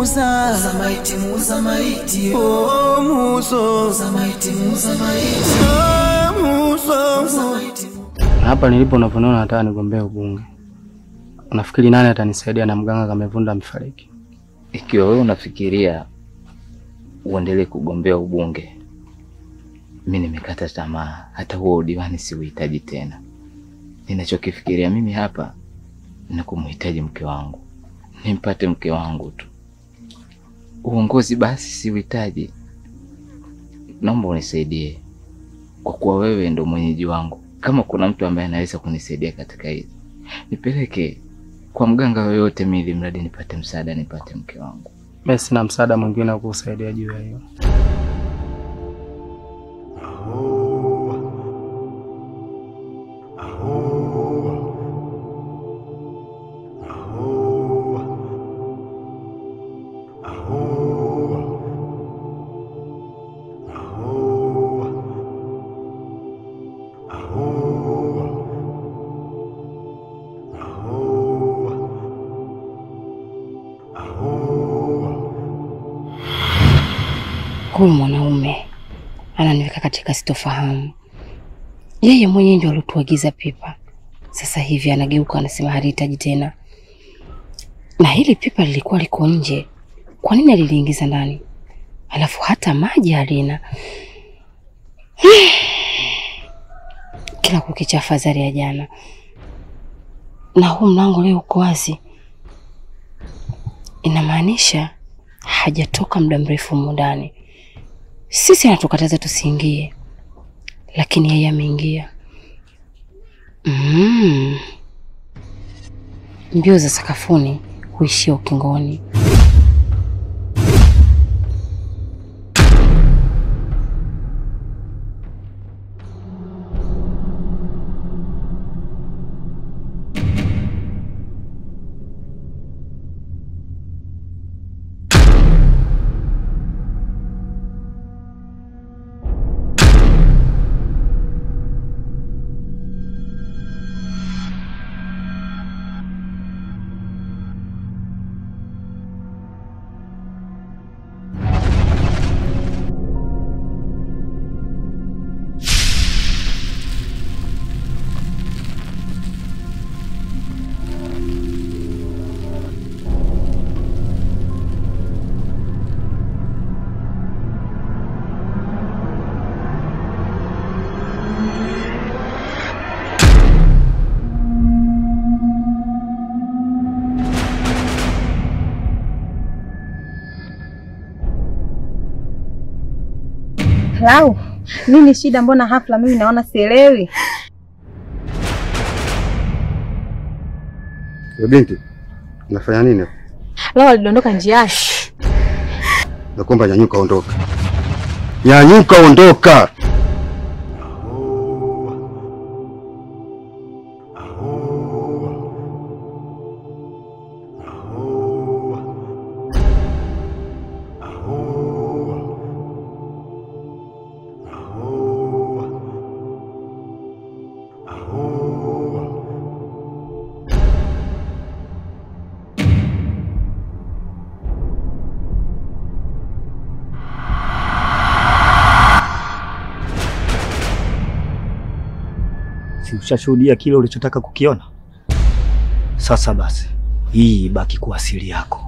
muuza maiti, muuza maiti, oh, muuza maiti, muuza maiti, oh, muuza maiti. Hapa nilipo unaponiona nataka nigombee ubunge. Unafikiri nani atanisaidia na mganga Kamevunda amefariki? Ikiwa wewe unafikiria uendelee kugombea ubunge, mi nimekata tamaa. Hata huo udiwani siuhitaji tena. Ninachokifikiria mimi hapa ni kumhitaji mke wangu, nimpate mke wangu tu. Uongozi basi siuhitaji. Naomba unisaidie, kwa kuwa wewe ndo mwenyeji wangu. Kama kuna mtu ambaye anaweza kunisaidia katika hizi, nipeleke kwa mganga yoyote, mimi ili mradi nipate msaada, nipate mke wangu. Mimi sina msaada mwingine wa kukusaidia juu ya hiyo. Huyu mwanaume ananiweka katika sitofahamu. Yeye mwenyewe ndio alituagiza pipa, sasa hivi anageuka anasema halihitaji tena, na hili pipa lilikuwa liko nje. Kwa nini aliliingiza ndani? Alafu hata maji halina. Kila kukicha afadhali ya jana, na huu mlango leo uko wazi, inamaanisha hajatoka muda mrefu humu ndani. Sisi anatukataza tusiingie, lakini yeye ameingia. Mm. Mbio za sakafuni huishia ukingoni. Lau, nini shida? Mbona hafla mimi naona sielewi? Wewe binti, unafanya nini hapa? Lau alidondoka njiani. Nakuomba nyanyuka, ondoka. Nyanyuka, ondoka. Si ushashuhudia kile ulichotaka kukiona? Sasa basi, hii ibaki kuwa siri yako.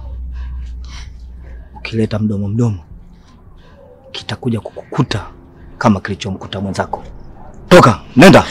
Ukileta mdomo mdomo, kitakuja kukukuta kama kilichomkuta mwenzako. Toka, nenda.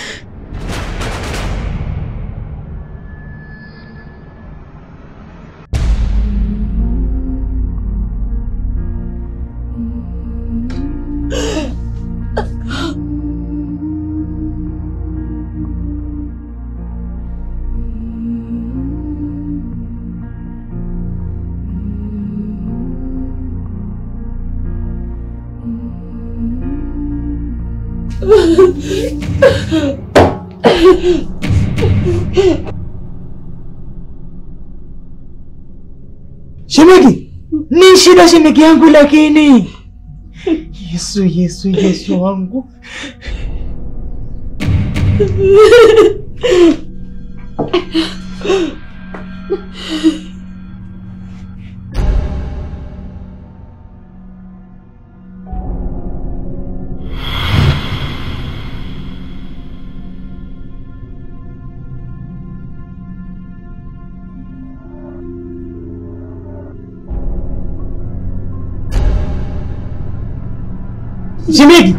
Shemegi, ni shida shemegi yangu lakini. Yesu, Yesu, Yesu wangu. Shemeji.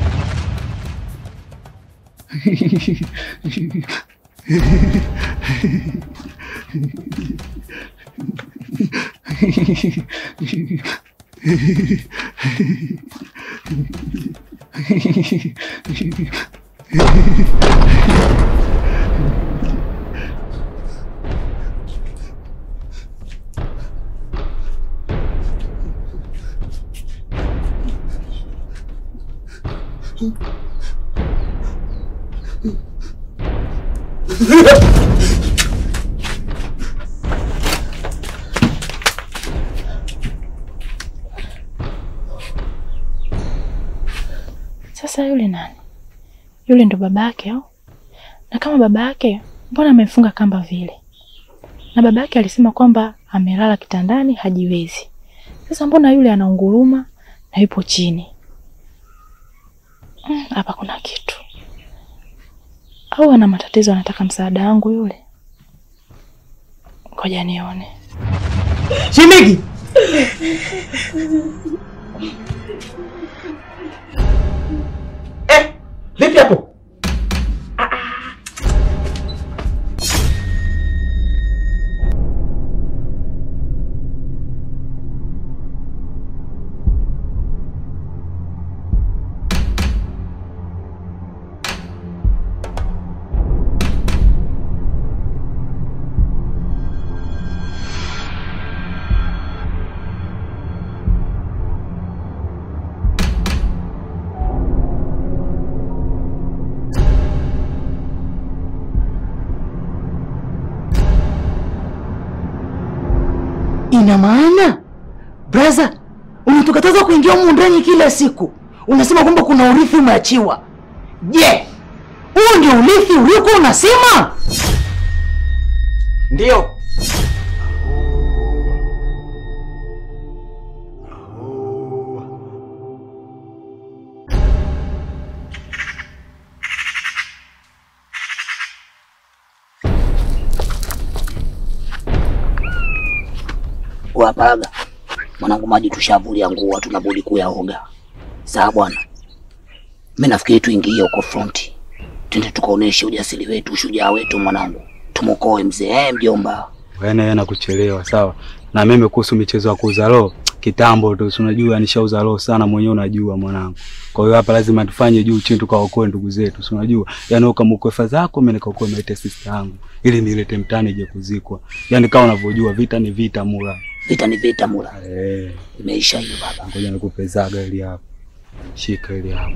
Sasa yule nani? Yule ndo baba yake au? Na kama baba yake, mbona amemfunga kamba vile? Na baba yake alisema kwamba amelala kitandani hajiwezi. Sasa mbona yule anaunguruma na yupo chini? Mm, Hapa kuna kitu. Au ana matatizo, anataka msaada wangu yule? Ngoja nione. Shemeji. Eh, vipi hapo? Ina maana braza, unatukataza kuingia humu ndani kila siku, unasema kwamba kuna urithi umeachiwa. Je, huu ndio urithi uliokuwa unasema? Ndio. Waparaga mwanangu, maji tushavulia nguo, tunabudi kuyaoga. Sawa bwana, mimi nafikiri tuingie huko fronti, twende tukaoneshe ujasiri wetu, ushujaa wetu mwanangu, tumukoe mzee. Eh, mjomba, Yaani yeye anakuchelewa sawa. Na mimi kuhusu michezo ya kuuza roho kitambo tu, si unajua nishauza roho sana mwenyewe, unajua mwanangu. Kwa hiyo hapa lazima tufanye juu chini, tukaokoe ndugu zetu, si unajua. Yaani ukamukoe fadha yako, mimi nikaokoe maite sister yangu, ili nilete mtani ije kuzikwa. Yaani kama unavyojua vita ni vita mura. vita ni vita mula, Eh, imeisha hiyo baba. ngoja nikupe zaga ili hapo. Shika ili hapo.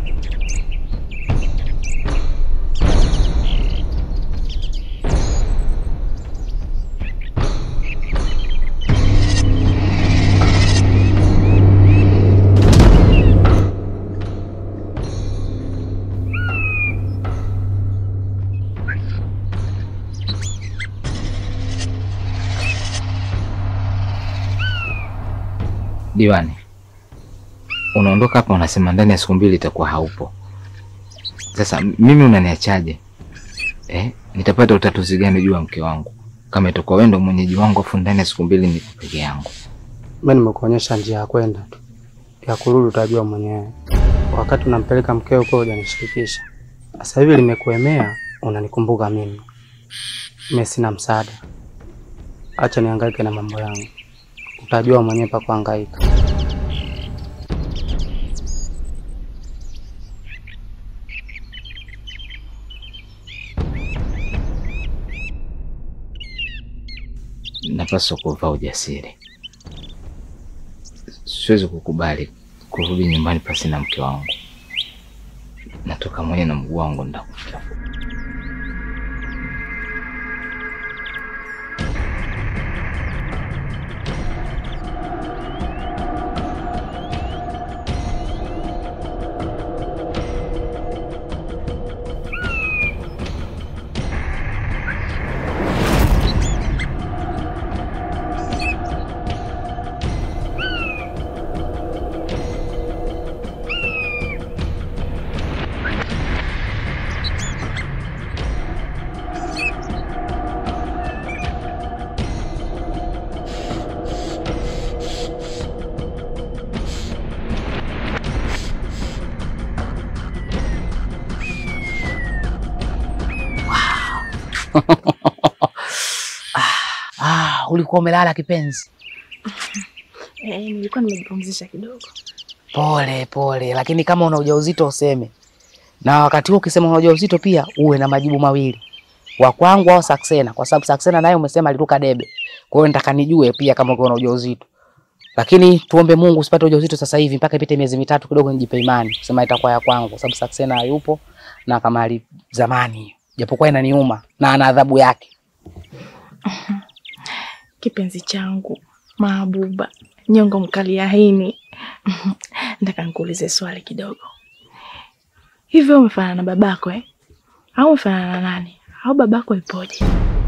Diwani, unaondoka hapa, unasema ndani ya siku mbili itakuwa haupo. Sasa mimi unaniachaje eh? Nitapata utatuzi gani juu ya mke wangu kama itakuwa wewe ndo mwenyeji wangu, afu ndani ya siku mbili niko peke yangu? Mimi nimekuonyesha njia ya kwenda tu, ya kurudi utajua mwenyewe. Wakati unampeleka mkeo huko hujanishirikisha. Sasa hivi limekuemea, unanikumbuka mimi. Mimi sina msaada, acha nihangaike na mambo yangu, utajua mwenyewe pa kuhangaika. Napaswa kuvaa ujasiri. Siwezi kukubali kurudi nyumbani pasi na mke wangu. Natoka mwenye na mguu wangu ndakutafuta. ulikuwa umelala kipenzi? Eh, nilikuwa nimejipumzisha kidogo. Pole pole, lakini kama una ujauzito useme, na wakati huo ukisema una ujauzito pia uwe na majibu mawili, wa kwangu au Saksena, kwa sababu Saksena naye umesema aliruka debe. Kwa hiyo nataka nijue pia kama uko na ujauzito, lakini tuombe Mungu usipate ujauzito sasa hivi, mpaka ipite miezi mitatu kidogo, nijipe imani kusema itakuwa ya kwangu, kwa sababu Saksena hayupo na kama ali zamani, japokuwa inaniuma na ana adhabu yake. Kipenzi changu Mahabuba, nyongo mkali ya hini. Nataka nikuulize swali kidogo. Hivyo umefanana na babako eh? Au umefanana na nani? Au babako ipoje?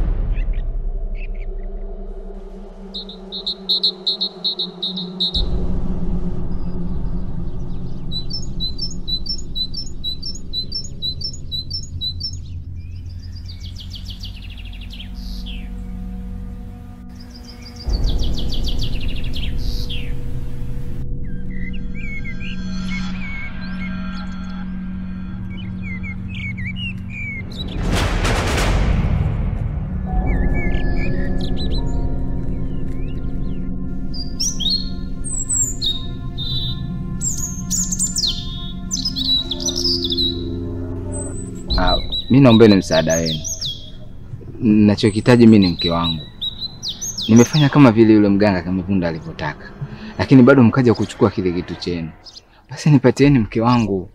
Ah, mi naombeni msaada wenu. Nachokihitaji mi ni mke wangu. Nimefanya kama vile yule mganga Kamivunda alivyotaka, lakini bado mkaja kuchukua kile kitu chenu. Basi nipatieni mke wangu.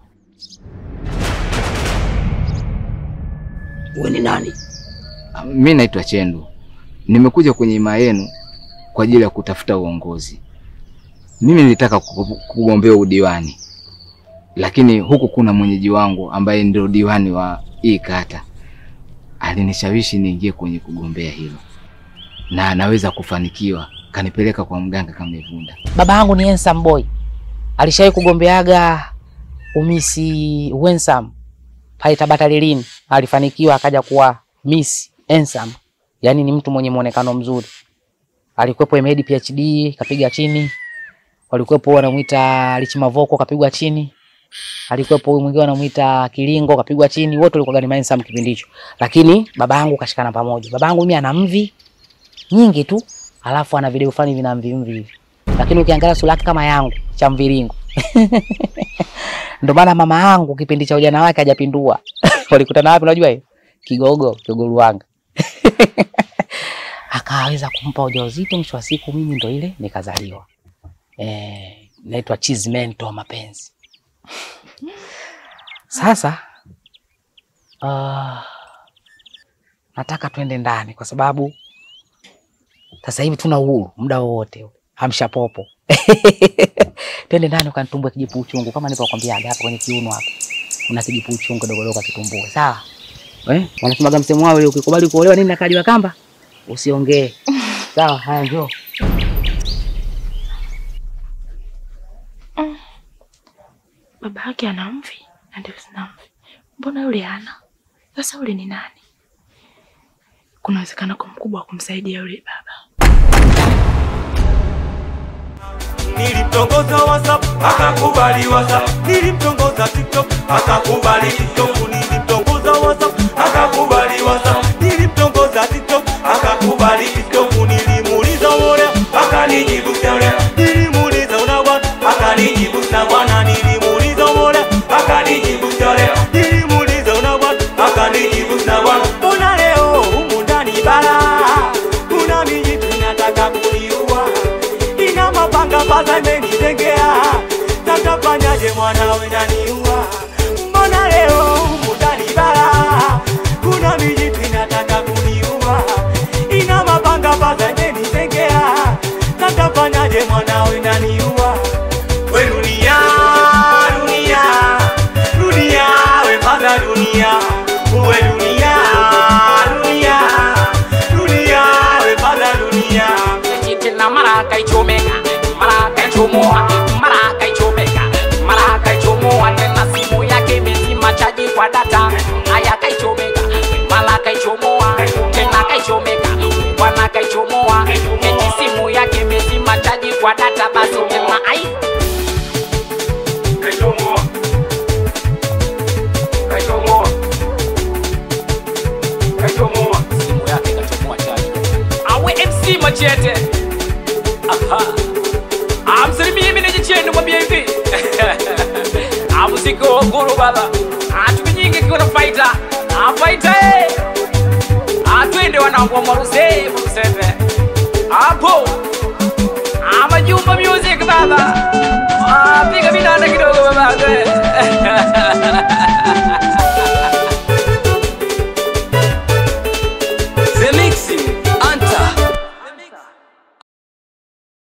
Wewe ni nani? Ah, Mi naitwa Chendu, nimekuja kwenye imaa yenu kwa ajili ya kutafuta uongozi. Mimi nilitaka ku- kugombea udiwani, lakini huku kuna mwenyeji wangu ambaye ndio diwani wa hii kata alinishawishi niingie kwenye kugombea hilo, na anaweza kufanikiwa. Kanipeleka kwa mganga Kamivunda. Baba yangu ni handsome boy, alishawahi kugombeaga umisi Wensam pale Tabata lilini, alifanikiwa akaja kuwa Miss Handsome, yaani ni mtu mwenye muonekano mzuri. Alikuwepo Emedi PhD kapiga chini, walikuwepo wanamuita Lichi Mavoko kapigwa chini, alikuwepo huyu mwingine wanamuita Kilingo kapigwa chini, wote walikuwa ni handsome kipindi hicho, lakini baba yangu kashikana pamoja. Baba yangu mimi ana mvi nyingi tu, alafu ana video fulani vina mvi mvi hivi, lakini ukiangalia sura yake kama yangu cha mviringo ndio maana mama yangu kipindi cha ujana wake hajapindua. Walikutana wapi unajua hiyo? Kigogo, Kigogo Ruanga. Akaweza kumpa ujauzito, mwisho wa siku mimi ndo ile nikazaliwa. Eh, naitwa Chizmento wa mapenzi. Sasa uh, nataka twende ndani kwa sababu sasa hivi tuna uhuru muda wowote. Amsha popo. Twende ndani ukanitumbue kijipu uchungu kama nilivyokuambiaga hapa kwenye kiuno hapa. Una kijipu uchungu dogo dogo kitumbue. Sawa? Eh? Wanasemaga msemo wao ile ukikubali kuolewa nini nakaliwa kamba? Usiongee. Sawa, haya njoo. Baba yake ana mvi na ndio sina mvi. Mbona yule hana? Sasa yule ni nani? Kuna uwezekano kwa mkubwa wa kumsaidia yule baba. Nilimtongoza WhatsApp akakubali WhatsApp, nilimtongoza TikTok akakubali TikTok, nilimtongoza WhatsApp akakubali WhatsApp, nilimtongoza TikTok akakubali TikTok, nilimuuliza bora akanijibu sawa, nilimuuliza una bwana akanijibu sawa bwana, nilimuuliza bora akanijibu sawa, nilimuuliza una bwana akanijibu sawa bwana. Mbona leo humu ndani bala kuna mijitu inataka kuniua ina mapanga mpaka imenitengea, tatafanyaje mwanawe naniua? Mbona leo humu ndani bara kuna mijitu inataka kuniua, ina mapanga mpaka imenitengea, tatafanyaje mwanawe naniua? We dunia, dunia, dunia, we mpaka dunia, we dunia, dunia, dunia, we mpaka dunia. tena maraka ichomeka maraka ichomoa maraka ichomeka maraka ichomoa tena simu yake imezima chaji kwa data haya kaichomeka maraka ichomoa tena kaichomeka bwana kaichomoa eti simu yake imezima chaji kwa data basi tena music guru baba atukinyingi kuna fighter ah fighter eh atwende wanangu wa maruse maruseve hapo ah majumba music baba ah piga minanda kidogo baba